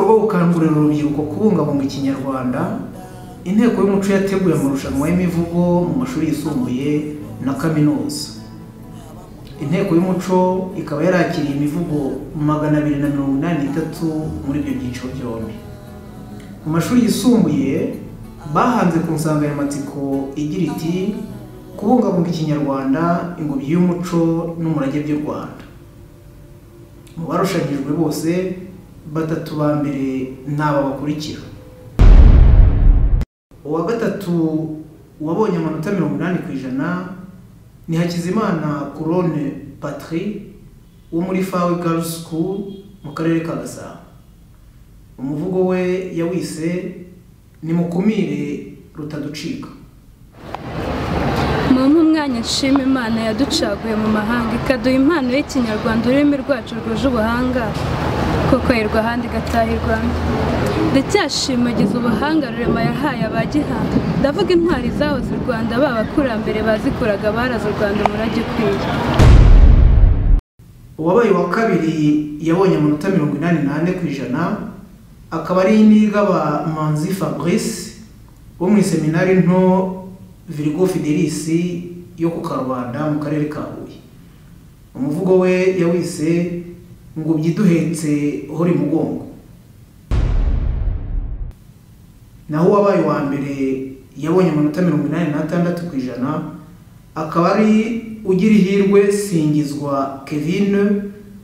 gukangurira urubyiruko kubungabunga ikinyarwanda inteko y'umuco yateguye amarushanwa y'imivugo mu mashuri yisumbuye na kaminuza inteko y'umuco ikaba yarakiriye imivugo magana abiri na mirongo inani n'itatu muri ibyo byiciro byombi mu mashuri yisumbuye bahanze ku nsanganyamatsiko igira iti kubungabunga ikinyarwanda ingobyi y'umuco n'umurage by'u rwanda mu barushanyijwe bose batatu ba mbere ni aba bakurikira uwa gatatu wabonye amanota mirongo inani ku ijana ni hakizimana corone patri wo muri fawe girls school mu karere ka gasabo umuvugo we yawise nimukumire rutaducika mama umwanya nshima imana yaducaguye mu mahanga ikaduha impano y'ikinyarwanda ururimi rwacu rwuje ubuhanga koko ayirwa ahandi igataha i rwanda ndacyashimagiza ubuhanga rurema yahaye abagihanga ndavuga intwari zahoze u rwanda b'abakurambere bazikuraga baraze u rwanda umurage ukwiye uwabaye wa kabiri yabonye amanota mirongo inani n'ane ku ijana akaba ari n'igaba manzi fabrice wo mu iseminari nto Virgo Fidelis yo ku Karubanda mu karere ka Huye umuvugo we yawise ngo byiduhetse hori mugongo naho uwabaye wa mbere yabonye amanota mirongo inani n'atandatu ku ijana akaba ari ugira ihirwe singizwa kevin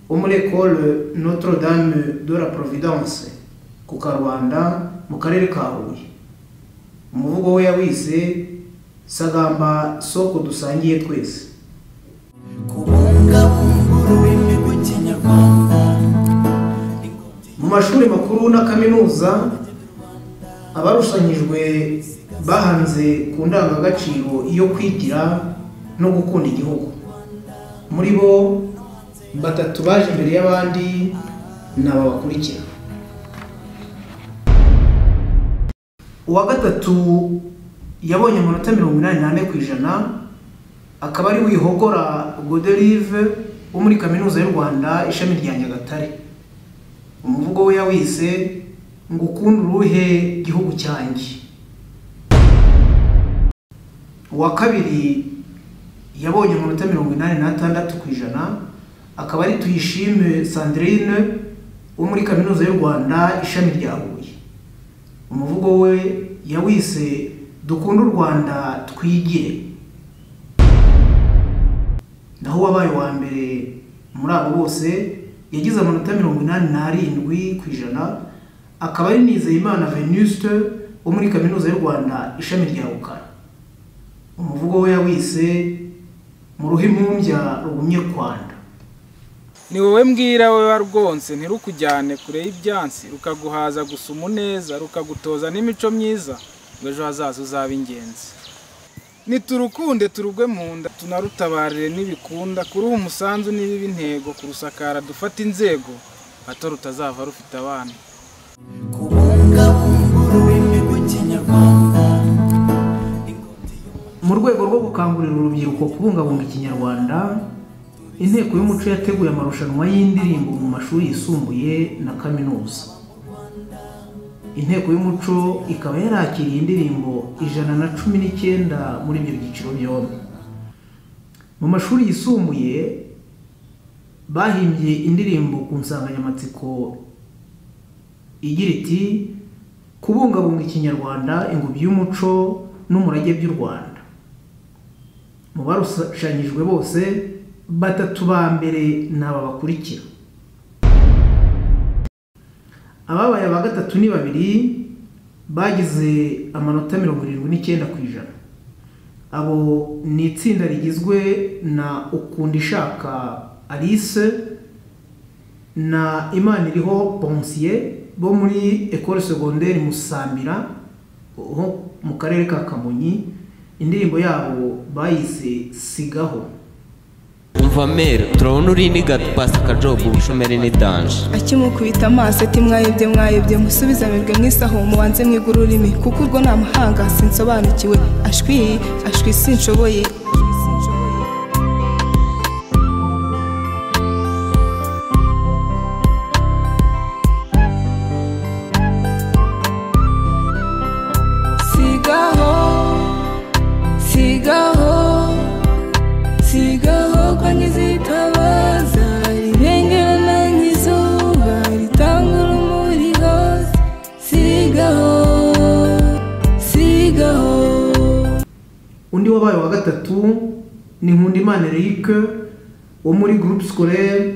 wo muri ekole notre dame de la providence ku karubanda mu karere ka huye umuvugo we yawise sagamba soko dusangiye twese mu mashuri makuru na kaminuza abarushanyijwe bahanze ku ndangagaciro yo kwigira no gukunda igihugu muri bo batatu baje imbere y'abandi ni aba bakurikira uwa gatatu yabonye amanota mirongo inani n'ane ku ijana akaba ari wihogora goderive wo muri kaminuza y'u rwanda ishami rya nyagatare umuvugo we yawise ngo ukunde uruhe gihugu cyanjye uwa kabiri yabonye amanota mirongo inani n'atandatu ku ijana akaba ari tuyishime sandrine wo muri kaminuza y'u rwanda ishami rya huye umuvugo we yawise dukunde u rwanda twigire naho uwabaye wa mbere muri abo bose yagize amanota mirongo inani n'arindwi ku ijana akaba ari nizeyimana venuste wo muri kaminuza y'u rwanda ishami rya rukara umuvugo we yawise mu ruhu impumbya rugumye kwanda ni wowe mbwira we warwonse ntirukujyane kure y'ibyansi rukaguhaza gusa umuneza rukagutoza n'imico myiza ejo hazaza uzaba ingenzi niturukunde turugwe mu nda tunarutabarire n'ibikunda kuruha umusanzu n'ibiba intego kurusakara dufate inzego hato rutazava rufite abana mu rwego rwo gukangurira urubyiruko kubungabunga ikinyarwanda inteko y'umuco yateguye amarushanwa y'indirimbo mu mashuri yisumbuye na kaminuza inteko y'umuco ikaba yarakiriye indirimbo ijana na cumi n'icyenda muri ibyo byiciro byombi mu mashuri yisumbuye bahimbye indirimbo ku nsanganyamatsiko igira iti kubungabunga ikinyarwanda ingobyi y'umuco n'umurage by'u rwanda mu barushanyijwe bose batatu ba mbere ni aba bakurikira ababaye aba gatatu ni babiri bagize amanota mirongo irindwi n'icyenda ku ijana abo ni itsinda rigizwe na ukunda ishaka alice na imana iriho bonsiye bo muri ekore segonderi musambira ho mu karere ka kamonyi indirimbo yabo bayise sigaho umva mere turabona uri nigata pasita kajobu ubushomeri ni danje akimukubita amaso ati mwayebye mwayebye musubize mwebwe mwisaho mubanze mwige ururimi kuko urwo ni amahanga sinsobanukiwe ashwi ashwi sinshoboye wabaye uwa gatatu ni nkundimana eric wo muri groupe scolaire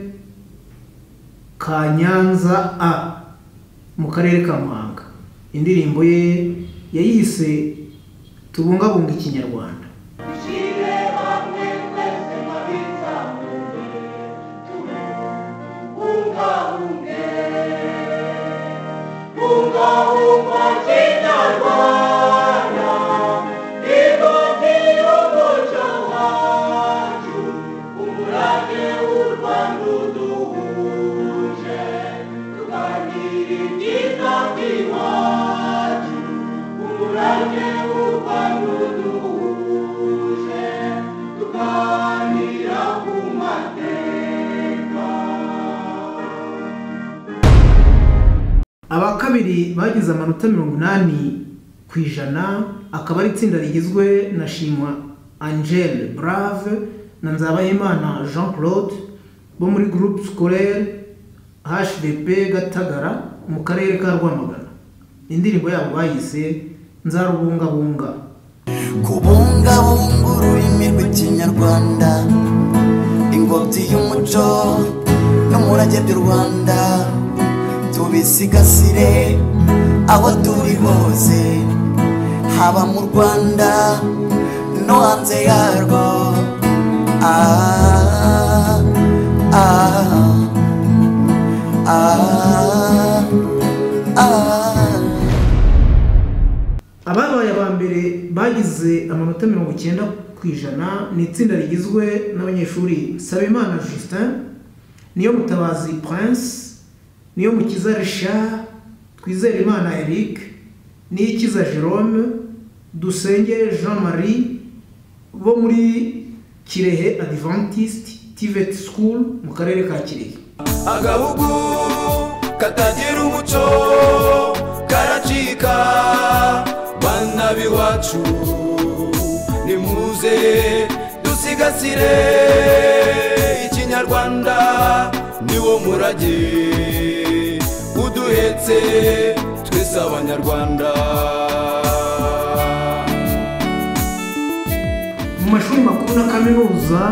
ka nyanza a mu karere ka muhanga indirimbo ye yayise tubungabunga ikinyarwanda aba kabiri bagize amanota mirongo inani ku ijana akaba ari itsinda rigizwe na shimwa angele brave na nzabayimana jean claude bo muri groupe scolaire hvp gatagara mu karere ka rwamagana indirimbo yabo bayise nzarubungabunga kubungabunga ururimi rw'ikinyarwanda ingobyi y'umuco n'umurage by'u rwanda tubisigasire aho turi hose haba mu rwanda no hanze yarwo ah, ah, ah, ah. ababaye aba mbere bagize amanota mirongo icyenda ku ijana ni itsinda rigizwe n'abanyeshuri sabimana justin niyo mutabazi prince niyo mukiza richard twizere imana eric niyikiza jerome dusenge jean marie bo muri kirehe adventist tivet school mu karere ka kirehe agahugu katagira umuco karacika bana b'iwacu nimuze dusigasire ikinyarwanda niwo murage uduhetse twese abanyarwanda mu mashuri makuru na kaminuza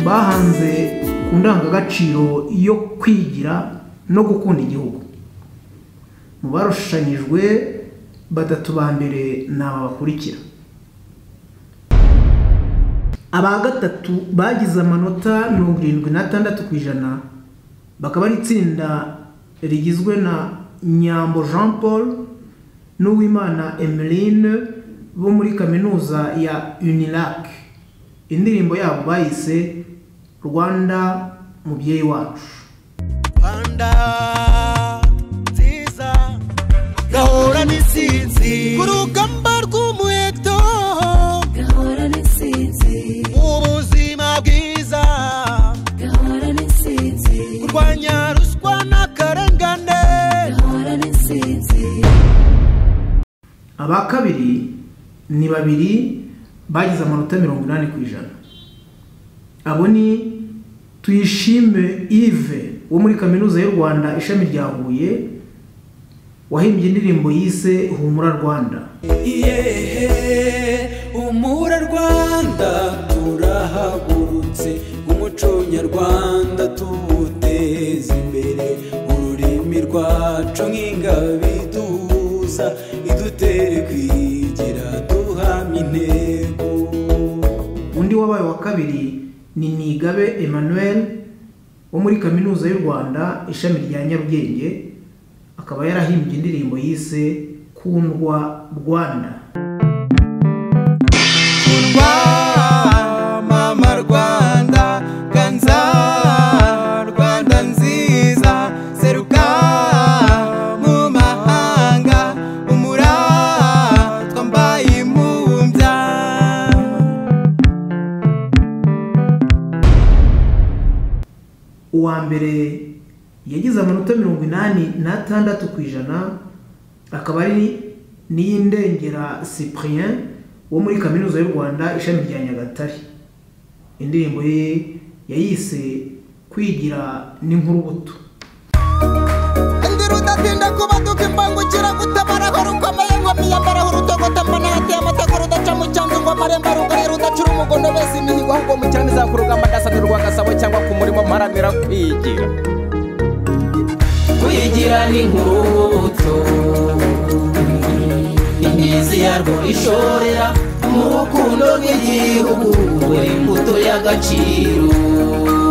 bahanze ku ndangagaciro yo kwigira no gukunda igihugu mu barushushanyijwe batatu ba mbere ni aba bakurikira aba gatatu bagize amanota mirongo irindwi n'atandatu ku ijana bakaba ari itsinda rigizwe na nyambo jean paul n'uwimana emeline bo muri kaminuza ya unilac indirimbo yabo bayise rwanda mubyeyi wacu rwanda nziza gahora n'isinzi ku rugamba rw'umuheto gahora n'intsinzi ubuzima bwiza gahora n'intsinzi kurwanya ruswa n'akarengane gahora n'intsinzi aba kabiri ni babiri bagize amanota mirongo inani ku ijana abo ni tuyishime ive wo muri kaminuza y'u rwanda ishami rya huye wahimbye indirimbo yise humura rwanda yehe umura rwanda turahagurutse umuco nyarwanda tuwuteze imbere ururimi rwacu nk'ingabe iduhuza idutere kwigira duhamya intego undi wabaye wa kabiri ni nigabe emmanuel wo muri kaminuza y'u rwanda ishami rya nyarugenge akaba yarahimbye indirimbo yise kundwa rwanda Rwa mama rwanda ganza rwanda nziza seruka mu mahanga umuratwa mbaye impumbya uwa mbere yagize amanota mirongo inani n'atandatu ku ijana akaba ari n'iy'indengera cyprien wo muri kaminuza y'u rwanda ishami rya nyagatare indirimbo ye yayise kwigira n'inkurubuto ndi rudatinda kubaduka imbangukira gutabara aho rukomeye ngo miyambara aho rutogota mbona hateye amategura udaca mu cyanzu ngoma amarembo arugaye rudacura umugondo mbese imihigo ahubwo mu cyane izakurugamba ndasanirwa agasabo cyangwa ku murimo mparanira kwigira kuyigira ni nk'urubuto imizi yarwo ishorera mu rukundo rw'igihugu imbuto y'agaciro